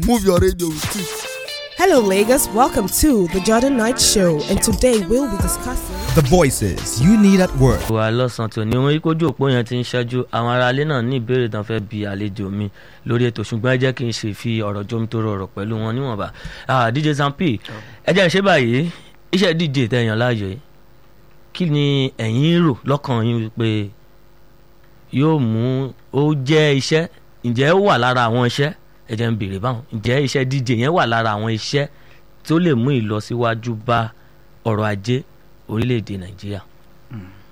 move your radio with it. Hello, Lagos. Welcome to the Jordan Knight Show, and today we'll be discussing. The voices you need at work. wà lọ́sàn-án tí ò ní wọn kójú òpó yẹn ti ń ṣẹ́jú àwọn aráalé náà ní ìbéèrè tán fẹ́ bi àlejò mi lórí ètò ṣùgbọ́n ẹ jẹ́ kí n ṣe fi ọ̀rọ̀ jómi tó rọrọ̀ pẹ̀lú wọn níwọ̀nba Ah, DJ Zampi ẹ jẹ́ ṣe báyìí iṣẹ́ DJ tẹ̀yàn láàyò yìí kí ni ẹ̀yin rò lọ́kàn yín pé yóò mú ó jẹ́ iṣẹ́ ǹjẹ́ ó wà lára àwọn iṣẹ́ ẹ jẹ́ ń béèrè báwọn ǹjẹ́ iṣẹ́ DJ yẹn wà lára àwọn iṣẹ́ tó lè mú ìlọsíwájú bá ọrọ̀ ajé orílẹ̀-èdè Nàìjíríà